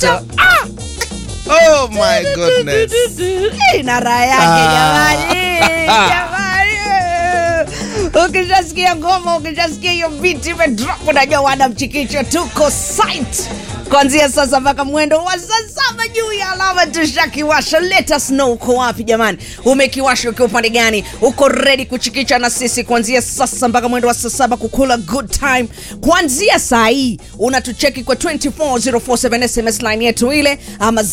Ah! Oh my goodness. Eh, na raha yake jamani, jamani. Ukishasikia ngoma, ukishasikia hiyo beat imedrop, unajua wana mchikicho tuko site kuanzia sasa mpaka mwendo wa saa saba juu ya alama tushakiwasha. Let us know uko wapi jamani, umekiwasha ukiwa upande gani? Uko ready kuchikicha na sisi kuanzia sasa mpaka mwendo wa saa saba kukula good time. Kuanzia saa hii unatucheki kwa 24047 SMS line yetu ile ama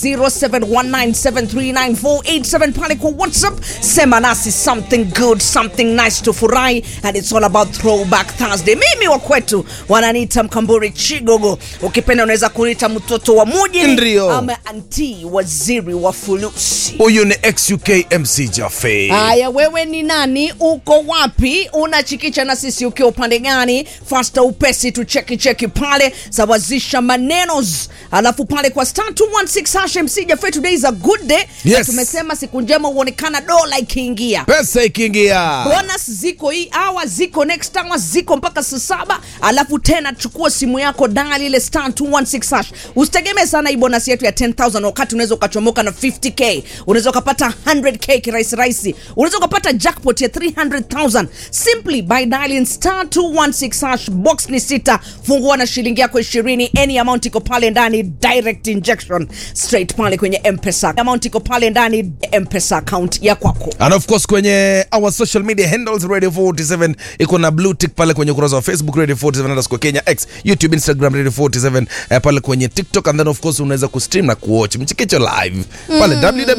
0719739487 pale kwa WhatsApp. Sema nasi something good, something nice to furahi and it's all about throwback Thursday. Mimi wa kwetu wananiita Mkamburi Chigogo, ukipenda unaweza kuniita mtoto wa muji Ndio. ama anti waziri wa fulusi. Huyu ni XUK MC Jaffe. Haya, wewe ni nani? Uko wapi? Unachikicha na sisi ukiwa upande gani? Fasta upesi tu cheki cheki pale, sawazisha manenos, alafu pale kwa star 216 hash MC Jaffe, today is a good day. Yes. Tumesema siku njema huonekana dola ikiingia Pesa ikiingia. bonus ziko hii hour ziko next hour ziko mpaka saa saba alafu tena chukua simu yako dali ile star 216 hash usitegemee sana hii bonus yetu ya 10000 wakati unaweza ukachomoka na 50k unaweza ukapata 100k kirahisi rahisi unaweza ukapata jackpot ya 300000 simply by dialing star 216 hash box ni sita fungua na shilingi yako 20 any amount iko pale ndani direct injection straight pale kwenye mpesa amount iko pale ndani mpesa account ya kwako And of course kwenye our social media handles Radio 47 iko na blue tick pale kwenye ukurasa wa Facebook Radio 47 underscore Kenya X, YouTube, Instagram Radio 47 eh, pale kwenye TikTok and then of course unaweza kustream na kuwatch mchikicho live pale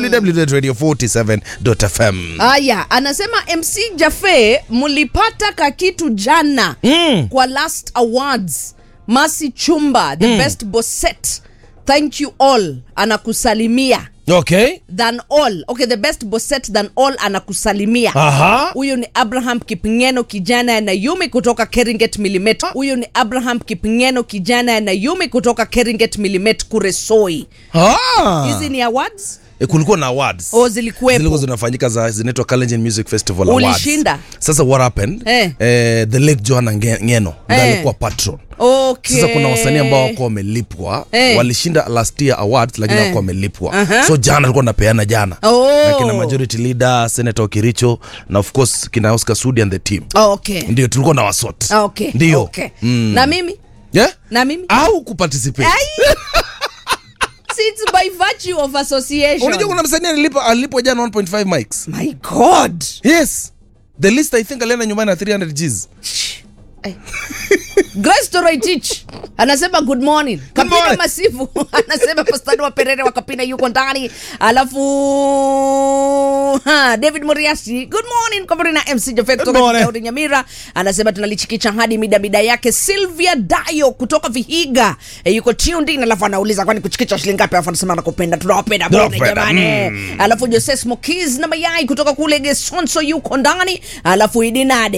www.radio47.fm. Haya, anasema MC Jaffe, mlipata kakitu jana Mm. kwa last awards. Masi Chumba, the best bosset. Thank you all. Anakusalimia Okay. than all. Okay, the best bosset than all anakusalimia. Aha. Huyu ni Abraham Kipingeno kijana ya Nayumi kutoka Keringet Milimet. Huyu ni Abraham Kipingeno kijana ya Nayumi kutoka Keringet Milimet Kuresoi. Ah. Hizi ni awards? E, kulikuwa na awards Oh, zilikuwepo. zilikuwa zinafanyika za zinaitwa Kalenjin Music Festival Awards. Ulishinda? Sasa what happened? Eh. Eh, the late Joanna Nge- Ngeno ndiye Eh. alikuwa patron. Okay. Sasa kuna wasanii ambao wako wamelipwa Eh. walishinda last year awards lakini Eh. wako wamelipwa Aha. so jana alikuwa napeana jana Oh. na kina majority leader Senator Okiricho na of course kina Oscar Sudi and the team Okay. ndio tulikuwa na wasot Okay. ndio Okay. Mm. Na mimi? yeah? Na mimi? au kuparticipate Ai! See, it's by virtue of association. unajua kuna msanii alilipa alilipwa jana 1.5 mics My God. yes the list i think alienda nyumbani na 300 gs Ai. Grace Toroitich anasema good morning. Kapina morning. Masifu anasema Pastani wa Perere wa Kapina yuko ndani. Alafu ha, David Muriasi good morning Kaburi na MC Jafet kutoka morning. Daudi Nyamira anasema tunalichikicha hadi mida mida yake. Sylvia Dayo kutoka Vihiga e, yuko tuned in, alafu anauliza kwani kuchikicha shilingi ngapi? Alafu anasema nakupenda, tunawapenda bure Tunawapenda, jamani. mm. Alafu Jose Smokies na mayai kutoka kule Gesonso yuko ndani. Alafu Idinade